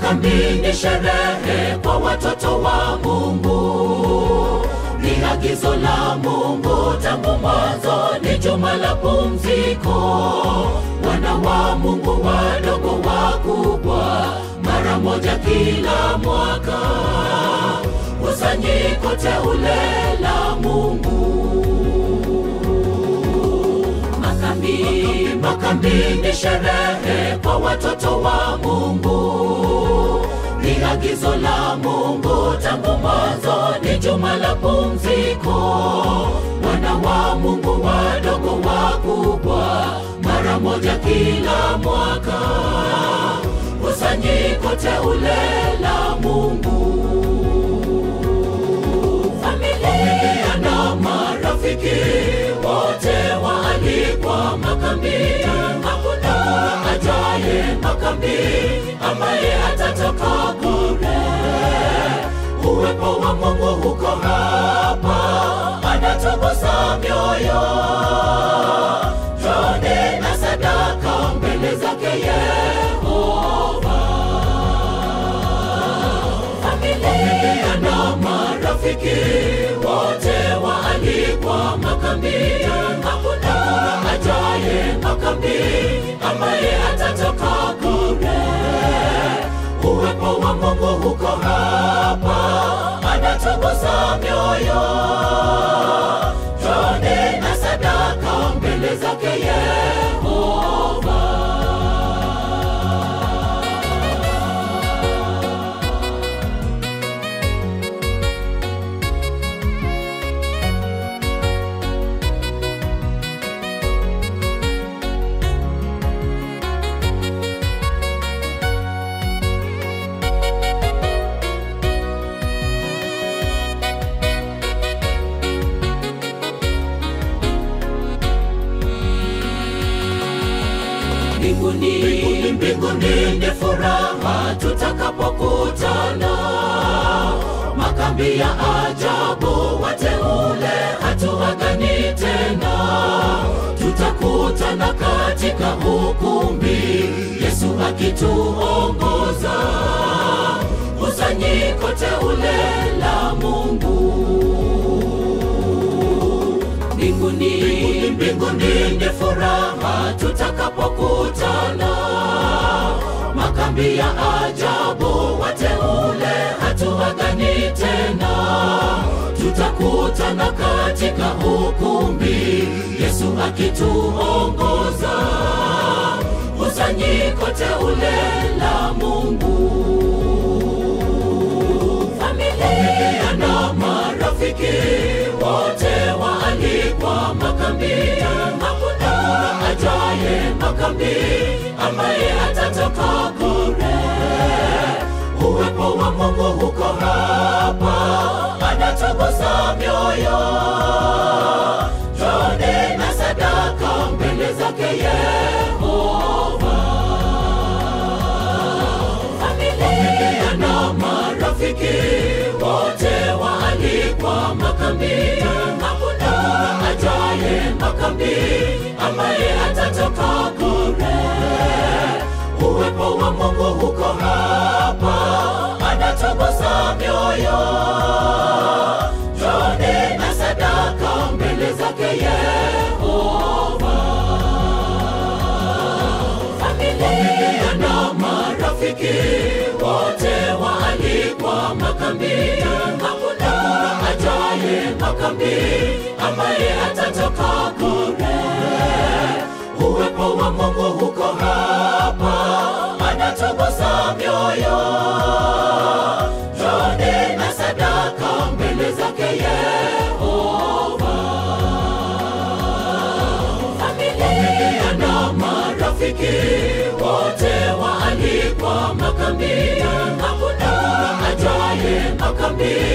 makambi ni sherehe kwa watoto wa Mungu, ni agizo la Mungu tangu mwanzo, ni juma la pumziko. Wana wa Mungu wadogo wakubwa, mara moja kila mwaka, kusanyiko teule la Mungu. Makambi, makambi ni sherehe kwa watoto wa Mungu, ni agizo la Mungu tangu mwanzo, ni juma la pumziko. Wana wa Mungu wadogo wakubwa, mara moja kila mwaka, kusanyiko teule la Mungu familia na marafiki wote waalikwa makambi. Hakuna ajaye makambi ambaye atatoka bure. Uwepo wa Mungu huko hapa, anatugusa mioyo. Twende na sadaka mbele zake Yehova familia na marafiki wote waalikwa makambi. Hakuna ajaye makambi ambaye atatoka bure. Uwepo wa Mungu huko hapa, anatugusa mioyo. Twende na sadaka mbele zake Yehova. mbinguni, mbinguni ni furaha tutakapokutana. Makambi ya ajabu, wateule hatuagani tena, tutakutana katika ukumbi, Yesu akituongoza, kusanyiko teule la Mungu mbinguni, mbinguni ni furaha tutakapokutana. Makambi ya ajabu, wateule hatuagani tena, tutakutana katika ukumbi, Yesu akituongoza, kusanyiko teule la Mungu familia na marafiki wote waalikwa makambi. Hakuna ajaye makambi ambaye atatoka bure. Uwepo wa Mungu huko hapa, anatugusa mioyo. Twende na sadaka mbele zake Yehova familia na marafiki wote waalikwa makambi. Hakuna ajaye makambi ambaye atatoka bure. Uwepo wa Mungu huko hapa, anatugusa mioyo. Twende na sadaka mbele zake Yehova familia na marafiki wote waalikwa makambi. Hakuna ajaye makambi ambaye atatoka bure. Uwepo wa Mungu huko hapa, anatugusa mioyo. Twende na sadaka mbele zake Yehova familia na marafiki wote waalikwa makambi. Hakuna ajaye makambi